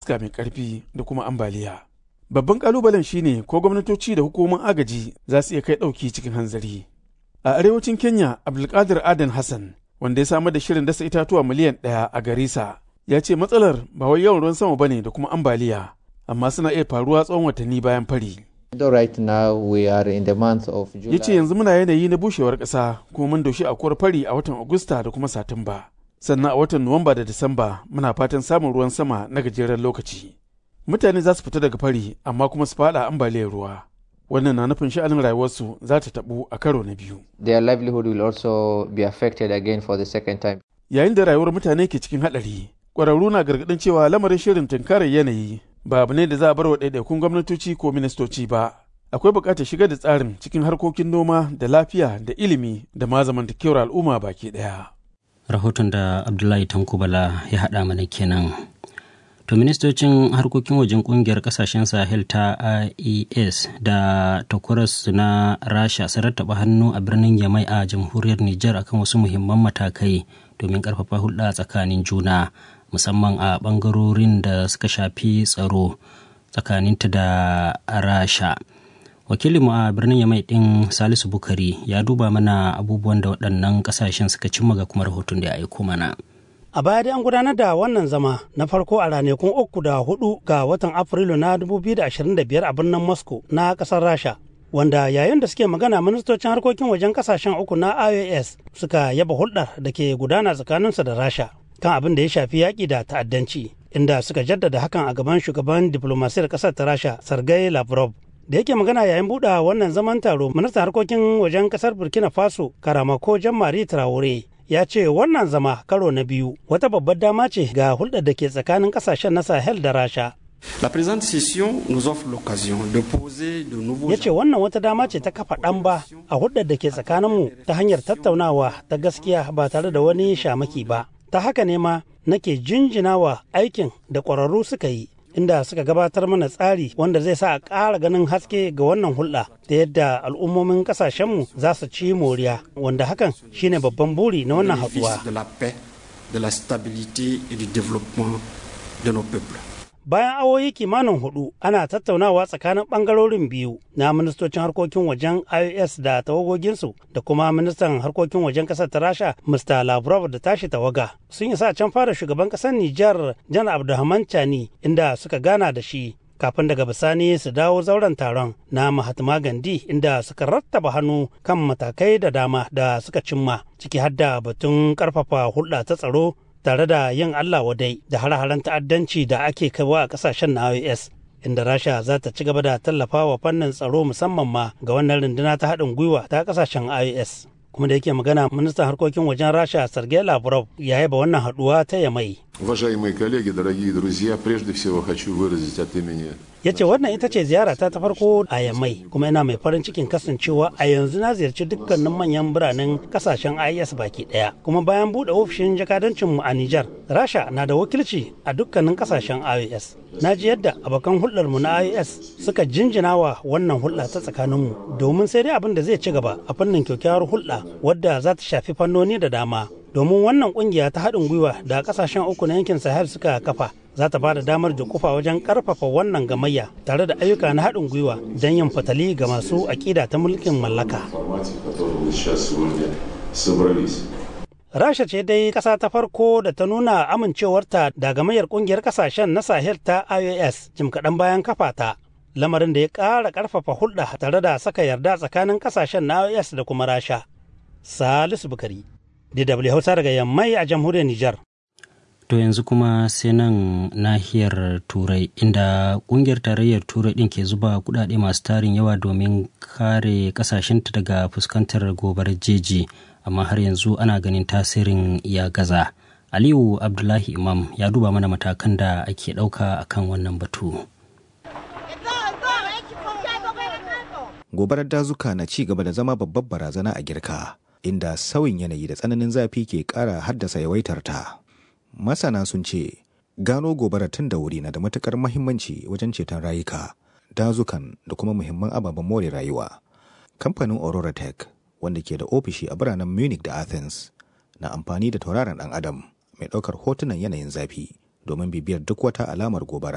iska mai ƙarfi da kuma ambaliya. Babban ƙalubalen shine ko gwamnatoci da hukumomin agaji za su iya kai ɗauki cikin hanzari. A arewacin Kenya, Abdulkadir Adan Hassan, wanda ya samar da shirin dasa itatuwa miliyan ɗaya a Garissa, ya ce matsalar ba wai yawan ruwan sama bane da kuma ambaliya, amma suna iya faruwa tsawon watanni bayan fari. Right now we are in the month of July. Ya ce yanzu muna yanayi na bushewar ƙasa kuma mun doshi akuwar fari a watan Agusta da kuma Satumba. Sannan a watan Nuwamba da Disamba muna fatan samun ruwan sama na gajeren lokaci. Mutane za su fita daga fari amma kuma su faɗa ambaliyar ruwa. Wannan na nufin sha'anin rayuwarsu za ta taɓu a karo na biyu. Their livelihood will also be affected again for the second time. Yayin da rayuwar mutane ke cikin haɗari, ƙwararru na gargaɗin cewa lamarin shirin tunkarar yanayi ba abu ne da za a bar wa ɗaiɗaikun gwamnatoci ko ministoci ba. Akwai buƙatar shigar da tsarin cikin harkokin noma da lafiya da ilimi da ma zamantakewar al'umma baki ɗaya. Rahoton da Abdullahi Tankubala ya haɗa mana kenan. To ministocin harkokin wajen kungiyar kasashen Sahel ta IES da takwaras na Rasha sun rattaba hannu a birnin Yamai a jamhuriyar Nijar akan wasu muhimman matakai domin karfafa hulɗa tsakanin juna musamman a ɓangarorin da suka shafi tsaro tsakaninta da Rasha. Wakilinmu a birnin Yamai ɗin Salisu Bukari ya duba mana abubuwan da waɗannan ƙasashen suka cimma ga kuma rahoton da ya aiko mana. A baya dai an gudanar da wannan zama na farko a ranakun uku da hudu ga watan Afrilu na 2025 a birnin Moscow na kasar Rasha. Wanda yayin da suke magana ministocin harkokin wajen kasashen uku na IOS suka yaba hulɗar da ke gudana tsakaninsu da Rasha kan abin da ya shafi yaƙi da ta'addanci inda suka jaddada hakan a gaban shugaban diplomasiyar ƙasar ta Rasha Sergei Lavrov da yake magana yayin buɗe wannan zaman taro ministan harkokin wajen ƙasar Burkina Faso Karamako Jean-Marie Traore ya ce wannan zama karo na biyu wata babbar dama ce ga hulɗar da ke tsakanin ƙasashen na sahel da rasha La présente session nous offre l'occasion de poser de nouveaux ya ce wannan wata dama ce ta kafa ɗan ba a hulɗar da ke tsakaninmu ta hanyar tattaunawa ta gaskiya ba tare da wani shamaki ba ta haka ne ma nake jinjinawa aikin da ƙwararru suka yi inda suka gabatar mana tsari wanda zai sa a ƙara ganin haske ga wannan hulɗa da yadda al'ummomin ƙasashenmu za su ci moriya wanda hakan shine babban buri na wannan haɗuwa. de la paix, de la stabilité et du développement de nos peuples. Bayan awoyi kimanin hudu ana tattaunawa tsakanin bangarorin biyu na ministocin harkokin wajen IOS da tawagoginsu da kuma ministan harkokin wajen kasar ta Rasha Mr. Lavrov da tashi tawaga. Sun isa can fara shugaban kasar Nijar Jan Abdulrahman Chani inda suka gana da shi kafin daga bisani su dawo zauren taron na Mahatma Gandhi inda suka rattaba hannu kan matakai da dama da suka cimma ciki har da batun karfafa hulɗa ta tsaro tare da yin Allah wadai da hare-haren ta'addanci da ake kaiwa a kasashen na IOS inda Rasha za ta ci gaba da tallafa wa fannin tsaro musamman ma ga wannan runduna ta haɗin gwiwa ta kasashen IOS. kuma da yake magana ministan harkokin wajen rasha sergei lavrov ya yaba wannan haɗuwa ta yamai Уважаемые коллеги, дорогие друзья, прежде всего хочу выразить от имени ya ce wannan ita ce ziyarata ta farko a yamai kuma ina mai farin cikin kasancewa a yanzu na ziyarci dukkanin manyan biranen kasashen is baki daya kuma bayan bude ofishin jakadancinmu a nijar rasha na da wakilci a dukkanin kasashen is na ji yadda abokan hulɗarmu na is suka jinjina wa wannan hulɗa ta tsakaninmu domin sai dai abin da zai ci gaba a fannin kyakkyawar hulɗa wadda za ta shafi fannoni da dama domin wannan kungiya ta haɗin gwiwa da kasashen uku na yankin sahel suka kafa za ta ba da damar kufa wajen karfafa wannan gamayya tare da ayyuka na haɗin gwiwa don yin fatali ga masu aƙida ta mulkin mallaka. формате, в котором мы сейчас сегодня собрались. Rasha ce dai ƙasa ta farko da ta nuna amincewarta da gamayyar ƙungiyar ƙasashen na Sahel ta IOS jim kaɗan bayan kafa ta. Lamarin da ya ƙara ƙarfafa hulɗa tare da saka yarda tsakanin ƙasashen na IOS da kuma Rasha. Salisu Bukari, DW Hausa daga Yammai a jamhuriyar Nijar. To yanzu kuma sai nan nahiyar Turai inda kungiyar tarayyar Turai ɗin ke zuba kudade masu tarin yawa domin kare kasashenta daga fuskantar gobarar jeji amma har yanzu ana ganin tasirin ya gaza. Aliyu Abdullahi Imam ya duba mana matakan da ake ɗauka akan wannan batu. gobarar dazuka na ci gaba da zama babbar barazana a girka inda sauyin yanayi da tsananin zafi ke ƙara haddasa yawaitar ta masana sun ce gano gobara tun da wuri na da matukar mahimmanci wajen ceton rayuka dazukan da kuma muhimman ababen more rayuwa kamfanin aurora tech wanda ke da ofishi a biranen munich da athens na amfani da tauraron dan adam mai ɗaukar hotunan yanayin zafi domin bibiyar duk wata alamar gobara